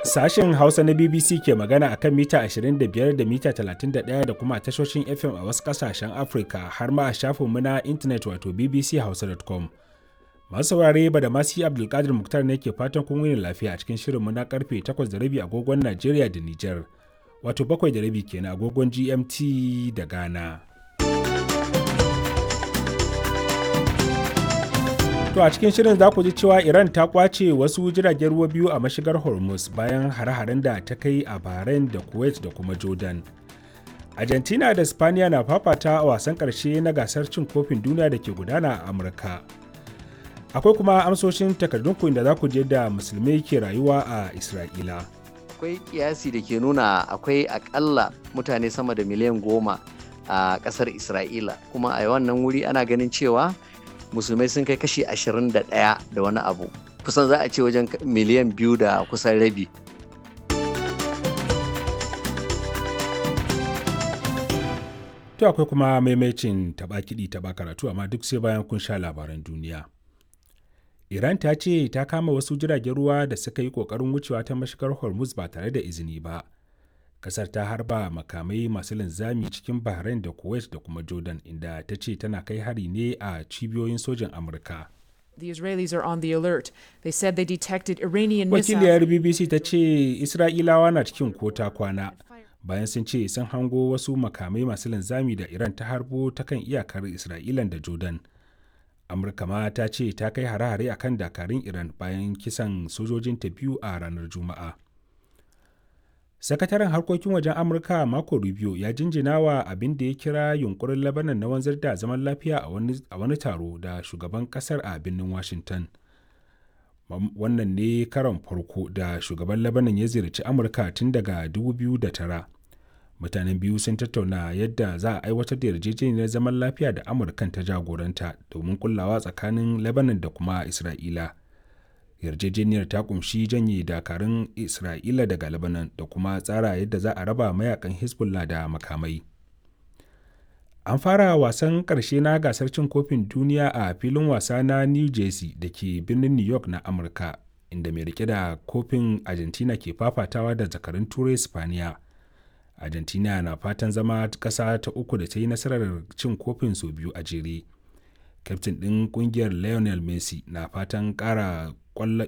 Sashen Hausa na BBC ke magana akan mita 25 da mita 31 da kuma tashoshin FM a wasu ƙasashen Afirka har ma a shafinmu na intanet wato bbchausa.com. Masu saurare ba da masu Abdulkadir Muktar ne ke fatan kun wuni lafiya a cikin shirinmu na karfe 8:30 agogon Najeriya da Nijar, wato 7:30 kenan agogon GMT da Ghana. To a cikin shirin za ku ji cewa Iran ta kwace wasu jiragen ruwa biyu a mashigar Hormuz bayan hare-haren da ta kai a Bahrain da Kuwait da kuma Jordan. Argentina da Spaniya na fafata a wasan ƙarshe na gasar cin kofin duniya da ke gudana a Amurka. Akwai kuma amsoshin takardunku inda za ku je da musulmai ke rayuwa a Isra'ila. Akwai kiyasi da ke nuna akwai akalla mutane sama da miliyan goma a ƙasar Isra'ila kuma a wannan wuri ana ganin cewa musulmai sun kai kashi 21 da wani abu kusan za a ce wajen miliyan biyu da kusan rabi To akwai kuma maimacin taɓa kiɗi taɓa karatu amma duk sai bayan kun sha labaran duniya. Iran ta ce ta kama wasu jiragen ruwa da suka yi ƙoƙarin wucewa ta mashigar Hormuz ba tare da izini ba. Kasar ta harba makamai masu linzami cikin Bahrain da Kuwait da kuma Jordan inda ta ce tana kai hari ne a cibiyoyin sojin Amurka. The Israelis are on the alert. They said they detected Iranian Wakiliyar missiles. BBC ta ce Isra'ilawa na cikin kota kwana bayan sun ce sun hango wasu makamai masu linzami da Iran ta harbo ta kan iyakar Isra'ilan da Jordan. Amurka ma ta ce ta kai hare-hare akan dakarun Iran bayan kisan sojojinta biyu a ranar Juma'a. sakataren harkokin wajen amurka marco rubio ya jinjina wa abin da ya kira yunkurin labanan na wanzar da zaman lafiya a wani taro da shugaban kasar a birnin washington wannan ne karon farko da shugaban labanan ya ziyarci amurka tun daga 2009 mutanen biyu sun tattauna yadda za a aiwatar da yarjejeniyar zaman lafiya da amurkan ta jagoranta domin kullawa tsakanin lebanon da kuma isra'ila yarjejeniyar ta kumshi janye dakarun isra'ila daga lebanon da kuma tsara yadda za a raba mayakan hezbollah da makamai an fara wasan karshe na gasar cin kofin duniya a filin wasa na new jersey da ke birnin new york na amurka inda mai rike da kofin argentina ke fafatawa da zakarun turai spaniya argentina na fatan zama kasa ta uku da ta yi nasarar cin kofin sau biyu a jere kyaftin ɗin ƙungiyar lionel messi na fatan ƙara